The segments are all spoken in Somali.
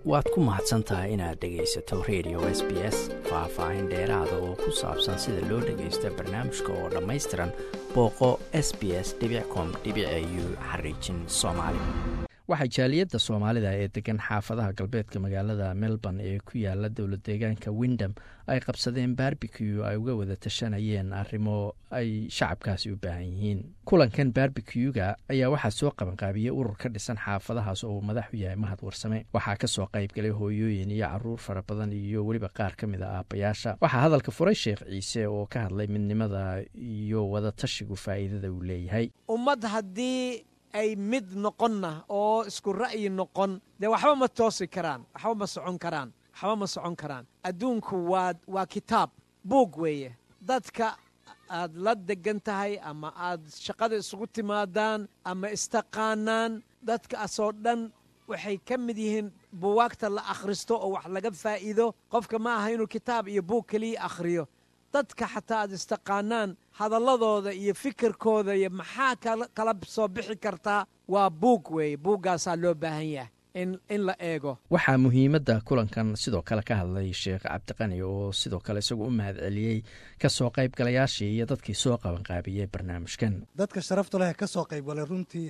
waad ku mahadsan tahay inaad dhegaysato radio s b s faah-faahin dheeraada oo ku saabsan sida loo dhagaysto barnaamijka oo dhammaystiran booqo s b s com u xariijin soomaali waxaa jaaliyadda soomaalida ee degan xaafadaha galbeedka magaalada melbourne ee ku yaala dowlad deegaanka windham ay qabsadeen barbecu ay uga wada tashanayeen arrimo ay shacabkaasi u baahan yihiin kulankan barbecuga ayaa waxaa soo qabanqaabiyey urur ka dhisan xaafadahaas oo uu madax u yahay mahad warsame waxaa kasoo qaybgalay hooyooyin iyo caruur fara badan iyo weliba qaar ka mid a aabbayaasha waxaa hadalka furay sheekh ciise oo ka hadlay midnimada iyo wadatashigu faa'iidada uu leeyahay ummad haddii ay mid noqonna oo isku ra'yi noqon dee waxba ma toosi karaan waxba ma socon karaan waxba ma socon karaan adduunku waa waa kitaab buug weeye dadka aad la degan tahay ama aad shaqada isugu timaadaan ama istaqaanaan dadkaasoo dhan waxay ka mid yihiin buwaagta la akhristo oo wax laga faa'iido qofka ma aha inuu kitaab iyo buug keliya akhriyo dadka xataa aad istaqaanaan hadalladooda iyo fikirkooda iyo maxaa kala soo bixi kartaa waa buug weeye buuggaasaa loo baahan yahay in la eego waxaa muhiimadda kulankan sidoo kale ka hadlay sheekh cabdiqani oo sidoo kale isagu u mahad celiyey kasoo qaybgalayaashii iyo dadkii soo qabanqaabiyey barnaamijkan dadka sharafta leh ka soo qaybgalay runtii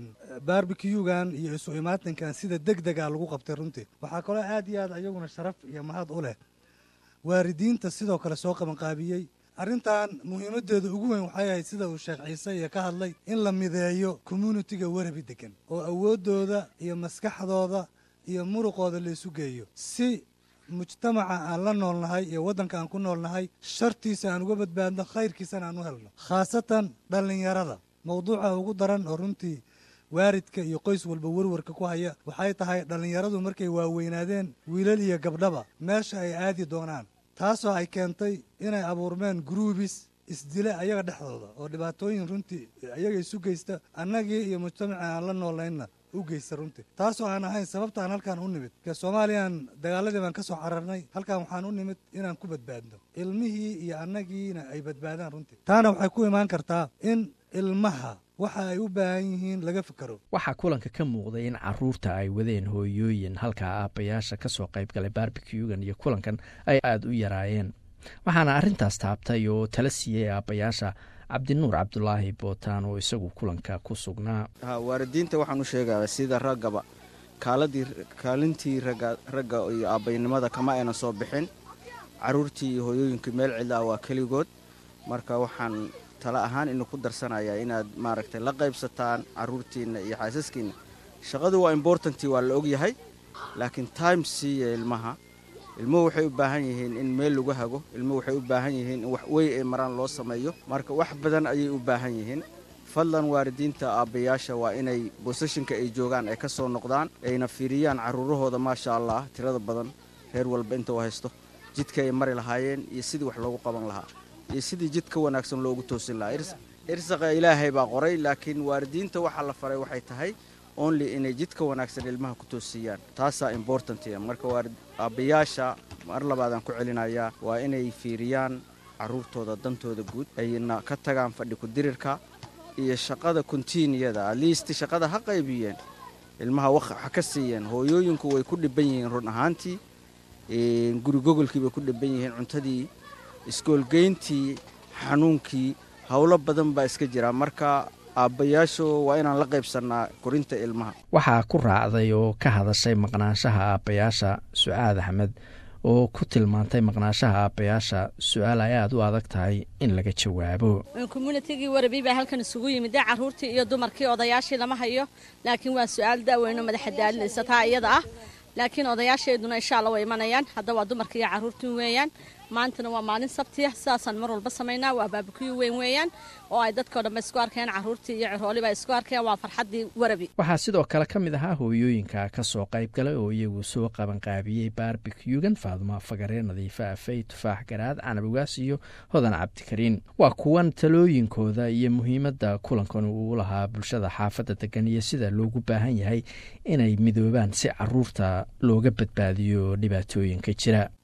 barbecugan iyo isu imaatinkan sida deg dega lagu qabtay runtii waxaa kaloo aad iyo aad ayaguna sharaf iyo mahad u leh waaridiinta sidoo kale soo qabanqaabiyey arrintan muhiimaddeeda ugu weyn waxay ahayd sida uu sheekh ciise iyo ka hadlay in la mideeyo communitiga warabi degan oo awooddooda iyo maskaxdooda iyo muruqooda laysu geeyo si mujtamaca aan la noolnahay iyo waddanka aan ku noolnahay shartiisa aan uga badbaadno khayrkiisana aan u helno khaasatan dhallinyarada mawduuca ugu daran oo runtii waaridka iyo qoys walba werwarka ku haya waxay tahay dhallinyaradu markay waaweynaadeen wiilal iyo gabdhaba meesha ay aadi doonaan taasoo ay keentay inay abuurmeen gruubis isdila ayaga dhexdooda oo dhibaatooyin runtii ayaga isu geysta annagii iyo mujtamaci aan la noolaynna u geysta runtii taasoo aan ahayn sababta aan halkaan u nimid ke soomaaliyaan dagaaladii baan ka soo cararnay halkaan waxaan u nimid inaan ku badbaadno ilmihii iyo annagiina ay badbaadaan runtii taana waxay ku imaan kartaa in ilmaha waxa ay u baahan yihiin laga fikero waxaa kulanka ka muuqday in caruurta ay wadeen hooyooyin halkaa aabbayaasha ka soo qaybgalay barbecugan iyo kulankan ay aada u yaraayeen waxaana arrintaas taabtay oo tala siiyey aabbayaasha cabdinuur cabdulaahi bootaan oo isagu kulanka ku sugnaa waalidiinta waxaan u sheegaya sida raggaba kaaladii kaalintii ragga iyo aabbaynimada kama aynan soo bixin caruurtii iyo hooyooyinkii meel cidla ah waa keligood marka waxaan tala ahaan inu ku darsanayaa inaad maaragtay la qaybsataan caruurtiinna iyo xaasaskiinna shaqadu waa imbortantii waa la ogyahay laakiin time siiya ilmaha ilmuhu waxay u baahan yihiin in meel lagu hago ilmuhu waxay u baahan yihiin in wax wey ay maraan loo sameeyo marka wax badan ayay u baahan yihiin fadlan waalidiinta aabbayaasha waa inay boseshinka ay joogaan ay ka soo noqdaan ayna fiiriyaan carruurahooda maasha allah tirada badan reer walba inta u haysto jidka ay mari lahaayeen iyo sidii wax loogu qaban lahaa iyo sidii jid ka wanaagsan loogu toosin lahaa irsaqa ilaahay baa qoray laakiin waalidiinta waxaa la faray waxay tahay only inay jidka wanaagsan ilmaha ku toosiyaan taasaa importantia marka aabbayaasha mar labaadaan ku celinayaa waa inay fiiriyaan carruurtooda dantooda guud ayna ka tagaan fadhi ku-dirirka iyo shaqada kontiiniyada atleast shaqada ha qaybiyeen ilmaha ha ka siiyeen hooyooyinku way ku dhiban yihiin run ahaantii gurigogolkii bay ku dhiban yihiin cuntadii iskoolgeyntii xanuunkii howlo badan baa iska jira marka aabbayaashu waa inaan la qaybsannaa korinta ilmaha waxaa ku raacday oo ka hadashay maqnaanshaha aabbayaasha sucaad axmed oo ku tilmaantay maqnaanshaha aabbayaasha su-aal ay aada u adag tahay in laga jawaabo communitigii warabi baa halkan isugu yimid dee carruurtii iyo dumarkii odayaashii lama hayo laakiin waa su-aal daaweyno madaxa daalinaysa taa iyada ah laakiin odayaasheeduna insha alla way imanayaan hadda waa dumarkii iyo carruurtii weeyaan maantana waa maalin sabtiya sidaasaan mar walba samaynaa waa baabakuyi weyn weeyaan oo ay dadkao dhanba isku arkeen carruurtii iyo cirooliba isku arkeen waa farxaddii warabi waxaa sidoo kale ka mid ahaa hooyooyinka ka soo qayb galay oo iyagu soo qabanqaabiyey barbecugan faaduma fagaree nadiifa afey tufaax garaad canabugaas iyo hodan cabdikariin waa kuwan talooyinkooda iyo muhiimadda kulankan uu lahaa bulshada xaafadda degan iyo sida loogu baahan yahay inay midoobaan si caruurta looga badbaadiyo dhibaatooyinka jira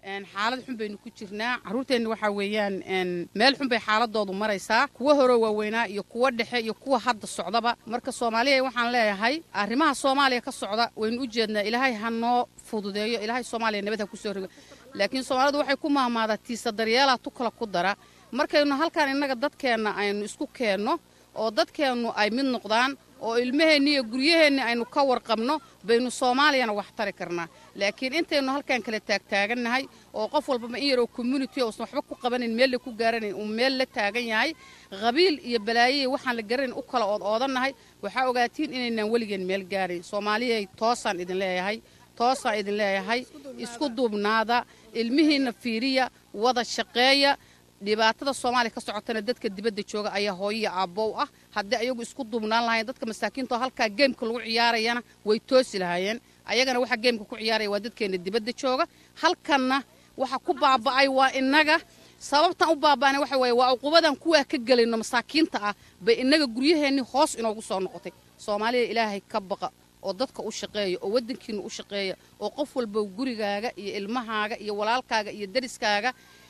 xaalad xun baynu ku jirnaa carruurteenna waxaa weeyaan meel xun bay xaaladoodu maraysaa kuwa hore waaweynaa iyo kuwa dhexe iyo kuwa hadda socdaba marka soomaaliya waxaan leeyahay arrimaha soomaaliya ka socda waynu u jeednaa ilaahay ha noo fududeeyo ilaahay soomaaliya nabad ha ku soo rogo laakiin soomaalidu waxay ku mahmaadaa tiisa daryeelaa tu kala ku dara markaynu halkan innaga dadkeenna aynu isku keenno oo dadkeennu ay mid noqdaan oo ilmaheenni iyo guryaheenni aynu ka warqabno baynu soomaaliyana wax tari karnaa laakiin intaynu halkan kala taagtaagannahay oo qof walbaba in yaroo community uusan waxba ku qabanayn meel la ku gaaranayn uu meel la taagan yahay qabiil iyo balaayoy waxaan la garanayn u kala ood oodannahay waxaa ogaatiin inaynaan weligeen meel gaarayn soomaaliyay toosaan idin leeyahay toosaan idin leeyahay isku duubnaada ilmihiinna fiiriya wada shaqeeya dhibaatada soomaaliya ka socotana dadka dibadda jooga ayaa hooyiya aabbow ah haddii ayagu isku duubnaan lahayen dadka masaakiinto halkaa geemka lagu ciyaarayana way toosi lahaayeen ayagana waxaa geemka ku ciyaaraya waa dadkeenna dibadda jooga halkanna waxa ku baaba'ay waa innaga sababtan u baaba'ana waxa weeye waa uqubadan kuwaa ka gelayno masaakiinta ah bay innaga guryaheenni hoos inoogu soo noqotay soomaaliya ilaahay ka baqa oo dadka u shaqeeya oo waddankiinna u shaqeeya oo qof walba gurigaaga iyo ilmahaaga iyo walaalkaaga iyo dariskaaga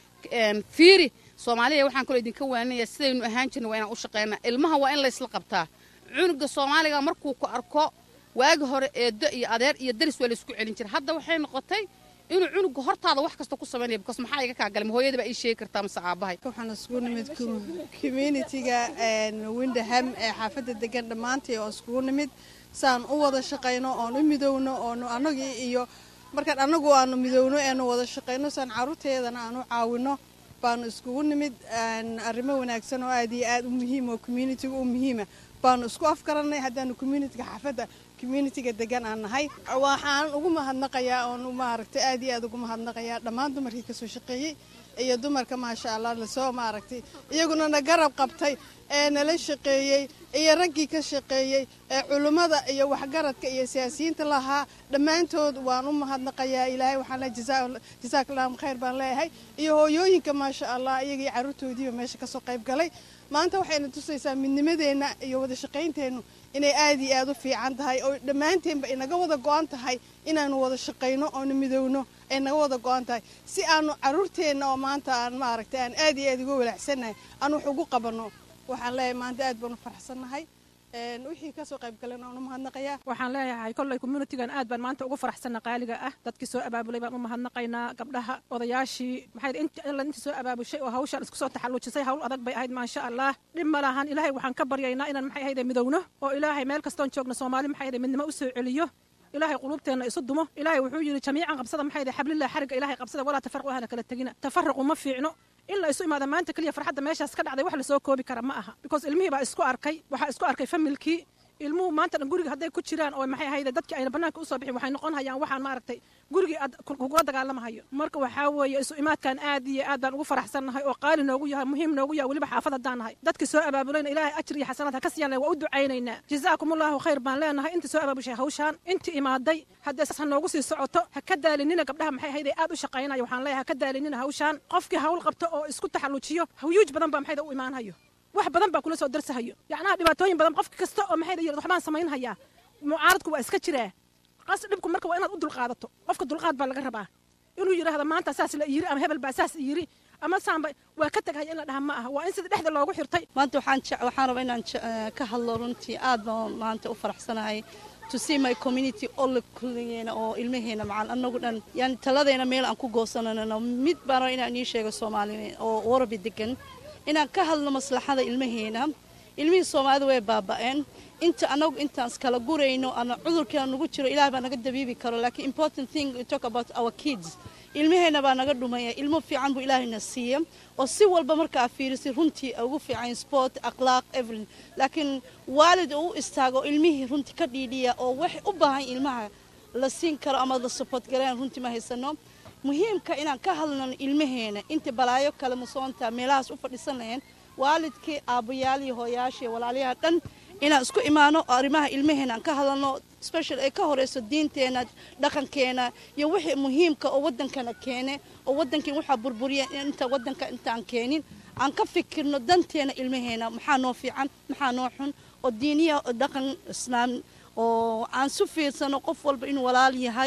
fiiri soomaaliya waxaan kaloo idinka waaninayaa sidaynu ahaan jirna waa inaan u shaqeynaa ilmaha waa in laysla qabtaa cunuga soomaaliga markuu ku arko waagi hore eedo iyo adeer iyo daris waa laysku celin jira hadda waxay noqotay inuu cunuga hortaada wax kasta ku samaynaya bikaas maxaa iga kaa galay ma hooyada baa ii sheegi kartaa mase aabbahay waxaan iskugu nimid communitiga windhaham ee xaafadda degan dhammaantii oo iskugu nimid saan u wada shaqayno oon u midowno oonu annagii iyo markaan annagu aanu midowno eenu wada shaqayno saan carruurteedana aan u caawino baanu iskugu nimid arrimo wanaagsan oo aad iyo aad u muhiim oo communitiga u muhiima baanu isku afgarannay haddaanu communitiga xaafadda communitiga degan aan nahay waxaan ugu mahadnaqayaa oon maaragtay aad iyo aad ugu mahadnaqayaa dhammaan dumarkii kasoo shaqeeyey iyo dumarka maasha allah lasoo maaragtay iyaguna na garab qabtay ee nala shaqeeyey iyo raggii ka shaqeeyey ee culummada iyo waxgaradka iyo siyaasiyiinta lahaa dhammaantood waan u mahadnaqayaa ilaahay waxaan leeyahay jazaakallahum khayr baan leeyahay iyo hooyooyinka maasha allah iyagii carruurtoodiiba meesha kasoo qayb galay maanta waxayna tusaysaa midnimadeenna iyo wada shaqaynteennu inay aad iyo aad u fiican tahay oo dhammaanteenba inaga wada go-an tahay inaanu wada shaqayno oonu midowno ay naga wada go-an tahay si aanu carruurteenna oo maanta aan maaragtay aan aad iyo aad uga walaacsannahay aan wax ugu qabanno waxaan leeyahay maanta aad baan u faraxsannahay wixii kasoo qayb galan aan u mahadnaqayaa waxaan leeyahay kolley communitigan aad baan maanta ugu faraxsanna qaaliga ah dadkii soo abaabulay baan u mahadnaqaynaa gabdhaha odayaashii maxay inta soo abaabushay oo hawshaan isku soo taxalluujisay hawl adag bay ahayd maasha allah dhib ma lahan ilaahay waxaan ka baryaynaa inaan maxay ahayde midowno oo ilaahay meel kastoon joogno soomaali maxay ahayde midnimo u soo celiyo ilaahay qulubteenna isu dumo ilaahay wuxuu yidhi jamiican qabsada maxay ahayde xablilah xarigga ilaahay qabsada walaa tafarqu ahna kala tegina tafarruqu ma fiicno in la isu imaada maanta keliya farxadda meeshaas ka dhacday wax lasoo koobi kara ma aha because ilmihii baa isku arkay waxaa isku arkay familkii ilmuhu maanta dhan guriga hadday ku jiraan oo maxay ahayde dadkii ayna bannaanka usoo bixin waxay noqon hayaan waxaan maaragtay gurigii aad kugula dagaalamahayo marka waxaa weeye isu imaadkan aad iyo aad baan ugu faraxsannahay oo qaali noogu yahay muhiim noogu yahay weliba xaafad haddaan nahay dadkii soo abaabulayna ilaahay ajir iyo xasanaad ha ka siiyaan waa u ducaynaynaa jazaakumullahu khayr baan leenahay intii soo abaabushay hawshaan intii imaaday haddee saas ha noogu sii socoto ha ka daalinina gabdhaha maxay ahayde aad u shaqaynaya waxaan leeyahay ha ka daalinina hawshaan qofkii hawl qabto oo isku taxalluujiyo hawyuuj badan baa maxayda u imaanhayo wax badan baa kula soo darsahayo yacnaha dhibaatooyin badan qof kasta oo maxay yidhahdo waxbaan samaynhayaa mucaaradku waa iska jiraa qas dhibku marka waa inaad u dulqaadato qofka dulqaad baa laga rabaa inuu yidhaahdo maanta saas la yiri ama hebel baa saas yiri ama saanba waa ka tagahaya in la dhaha ma aha waa in sida dhexda loogu xirtay maanta waxaan waxaan rabaa inaan ka hadlo runtii aad baan maanta u faraxsanahay to see my community all kulligeena oo ilmaheena macal annagu dhan yani taladeena meel aan ku goosananano mid baan rabaa inaan ii sheego soomaali oo warabi degan inaan ka hadlo maslaxada ilmaheena ilmihii soomaalida way baaba'een inta anagu intaan iskala gurayno ama cudurkaa nagu jiro ilaah baa naga dabiibi karo laakiin important thing we talk about our kids ilmaheena baa naga dhumaya ilmo fiican buu ilaahayna siiya oo si walba markaa fiirisay runtii ugu fiican sport akhlaaq everything laakiin waalid uu u istaago ilmihii runtii ka dhiidhiya oo wax u baahan ilmaha la siin karo ama la support gareyn runtii ma haysano muhiimka inaan ka hadlano ilmaheena inta balaayo kale musoonta meelahaas u fadhiisan lahayn waalidkii aabbayaal iyo hooyaashii walaalyaha dhan inaan isku imaano oo arrimaha ilmaheena aan ka hadalno special ay ka horeyso diinteena dhaqankeena iyo wixii muhiimka oo waddankana keene oo waddankii waxaa burburiya inta waddanka intaan keenin aan ka fikirno danteena ilmaheena maxaa noo fiican maxaa noo xun oo diiniya dhaqan islaam oo aan su fiirsano qof walba inuu walaal yahay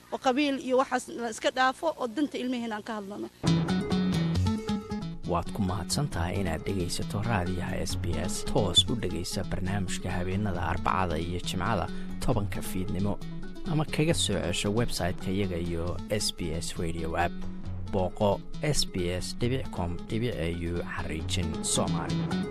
oo qabiil iyo waxaas la iska dhaafo oo danta ilmaheena aan ka hadlano waad ku mahadsan tahay inaad dhegaysato raadiyaha s b s toos u dhegaysa barnaamijka habeenada arbacada iyo jimcada tobanka fiidnimo ama kaga soo cesho website-ka iyaga iyo s b s radio app booqo s b s com au xariijin soomaali